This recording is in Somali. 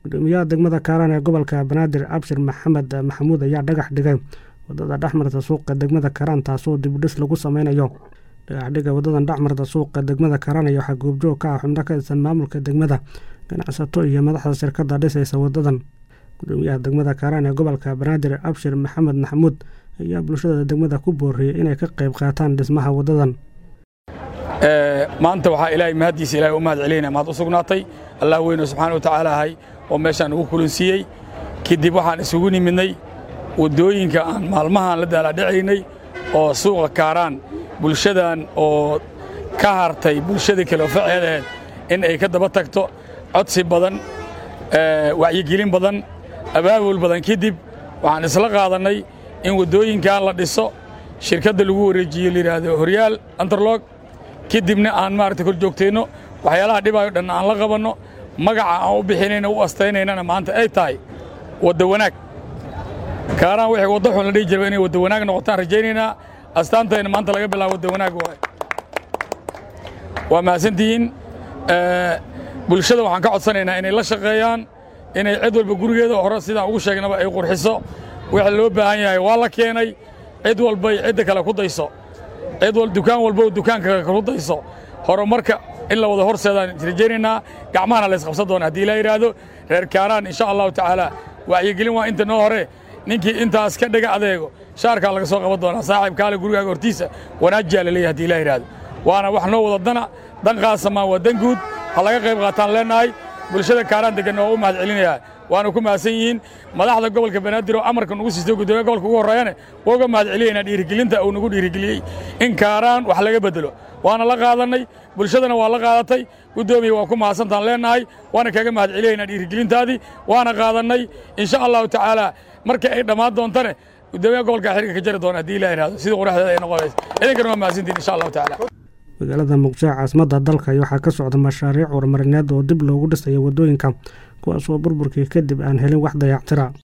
gudoomiyaha degmada kaaraan ee gobolka banaadir abshir maxamed maxamuud ayaa dhagax dhigay wadada dhexmarta suuqa degmada kaaraan taasoo dibudhis lagu sameynayo dhagaxdhiga wadadan dhexmarta suuqa degmada kaaraan iyo waxaa goobjoog ka ah xubno ka tirsan maamulka degmada ganacsato iyo madaxda shirkada dhisaysa wadadan gudoomiyaha degmada kaaraan ee gobolka banaadir abshir maxamed maxamuud ayaa bulshada degmada ku booriyey inay ka qayb qaataan dhismaha wadadan maanta waxaa ilaahay mahaddiisa ilahay u mahad celinaya mahad u sugnaatay allah weyno subxaana wa tacaala ahay oo meeshaan ugu kulansiiyey kadib waxaan isugu nimidnay waddooyinka aan maalmahaan la daalaadhacaynay oo suuqa kaaraan bulshadan oo ka hartay bulshadii kale oo faceedaheed in ay ka daba tagto codsi badan wacyigelin badan abaabul badan kadib waxaan isla qaadannay in waddooyinkan la dhiso shirkadda lagu wareejiyo layidhaahdo horyaal antarlog kadibna aan maaragtay kor joogteenno waxyaalaha dhibaayo dhan aan la qabanno magaca aan u bixinayna u astaynaynana maanta ay tahay wadda wanaag kaaraan wixii wadda xun la dhihi jirba inay wadda wanaag noqotaan rajaynaynaa astaantayna maanta laga bilaabo wadda wanaag waay waa mahadsantihiin bulshada waxaan ka codsanaynaa inay la shaqeeyaan inay cid walba gurigeeda hore sidaan ugu sheegnaba ay qurxiso waxa loo baahan yahay waa la keenay cid walbay cidda kale ku dayso cid wal dukaan walba dukaanka ku dayso horumarka in la wada horseedaan rajaynaynaa gacmahana la isqabsan doona haddii ilaa yidhaahdo reer kaaraan insha allahu tacaala wacyigelin waa inta noo hore ninkii intaas ka dhiga adeego shaarkaa laga soo qaban doonaa saaxiib kaale gurigaaga hortiisa wanaajiyaa la leeyahay hadii ilaa yidhaahdo waana wax noo wada dana dan qaasamaan waa dan guud ha laga qayb qaataan leennahay bulshada kaaraan degan waa u mahad celinayaa waana ku mahadsan yihiin madaxda gobolka banaadir oo amarka nugu siistay gudoomiya gobolka ugu horreeyane waa uga mahad celinaynaa dhiirigelinta uu nagu dhiirigeliyey in kaaraan wax laga beddelo waana la qaadannay bulshadana waa la qaadatay guddoomiya waa ku mahadsantaan leennahay waana kaga mahad celinaynaa dhiirigelintaadii waana qaadannay insha allahu tacaala markii ay dhammaan doontane gudoomiyaha gobolka xiriga ka jari doona haddii ilah yidhahdo sidii quraxdeeda ay noqonaysa idinkana waa mahadsantiin insha allahu tacaala magaalada muqdisho caasimadda dalka waxaa ka socda mashaariic horumarineed oo dib loogu dhisayo waddooyinka kuwaas oo burburkii kadib aan helin wax dayactira